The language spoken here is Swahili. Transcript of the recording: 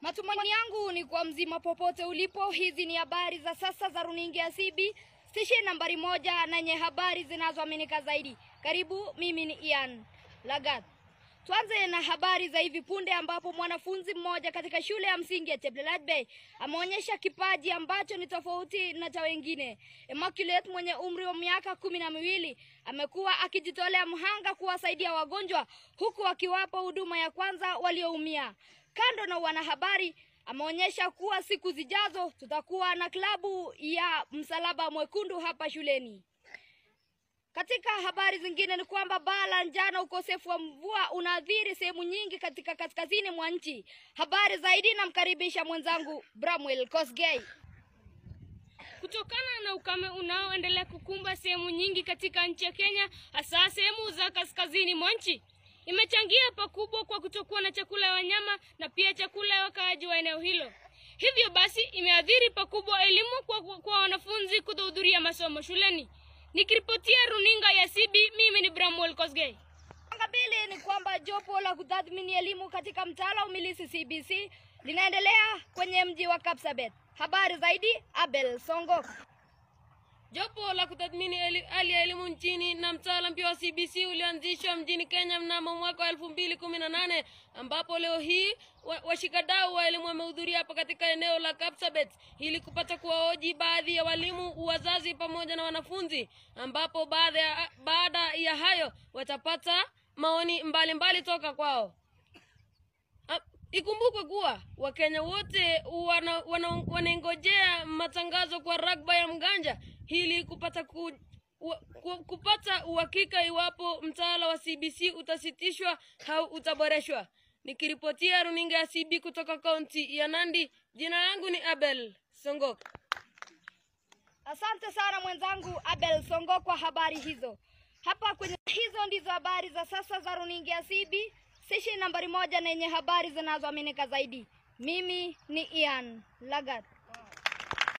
Matumaini yangu ni kwa mzima popote ulipo. Hizi ni habari za sasa za runinga ya CB stesheni nambari moja na yenye habari zinazoaminika zaidi. Karibu, mimi ni Ian Lagat. Tuanze na habari za hivi punde ambapo mwanafunzi mmoja katika shule ya msingi ya Cheplelat Bay ameonyesha kipaji ambacho ni tofauti na cha wengine. Immaculate mwenye umri wa miaka kumi na miwili amekuwa akijitolea mhanga kuwasaidia wagonjwa huku akiwapa huduma ya kwanza walioumia. Kando na wanahabari, ameonyesha kuwa siku zijazo tutakuwa na klabu ya Msalaba Mwekundu hapa shuleni. Katika habari zingine ni kwamba baa la njaa na ukosefu wa mvua unaathiri sehemu nyingi katika kaskazini mwa nchi. Habari zaidi namkaribisha mwenzangu Bramwell Kosgei. Kutokana na ukame unaoendelea kukumba sehemu nyingi katika nchi ya Kenya, hasa sehemu za kaskazini mwa nchi, imechangia pakubwa kwa kutokuwa na chakula ya wanyama na pia chakula ya wakaaji wa eneo hilo. Hivyo basi imeathiri pakubwa elimu kwa, kwa wanafunzi kutohudhuria masomo shuleni. Nikiripotia runinga ya CB, mimi ni Bramwell Kosgei. Anga mbili ni kwamba jopo la kutathmini elimu katika mtaala wa umilisi CBC linaendelea kwenye mji wa Kapsabet. Habari zaidi Abel Songo. Jopo la kutathmini eli- hali ya elimu nchini na mtaala mpya wa CBC ulianzishwa mjini Kenya mnamo mwaka wa elfu mbili kumi na nane ambapo leo hii wa- washikadau wa elimu wamehudhuria hapa katika eneo la Kapsabet ili kupata kuwahoji baadhi ya walimu, wazazi pamoja na wanafunzi, ambapo baada ya, baada ya hayo watapata maoni mbalimbali mbali toka kwao. Ah, Ikumbukwe kuwa Wakenya wote wana, wana, wanaengojea matangazo kwa ragba ya mganja ili kupata ku, wa, ku, kupata uhakika iwapo mtaala wa CBC utasitishwa au utaboreshwa. Nikiripotia runinga ya CB kutoka kaunti ya Nandi, jina langu ni Abel Songok. Asante sana mwenzangu Abel Songo kwa habari hizo. Hapa kwenye hizo ndizo habari za sasa za runinga ya CB stesheni nambari moja na yenye habari zinazoaminika zaidi. Mimi ni Ian Lagat.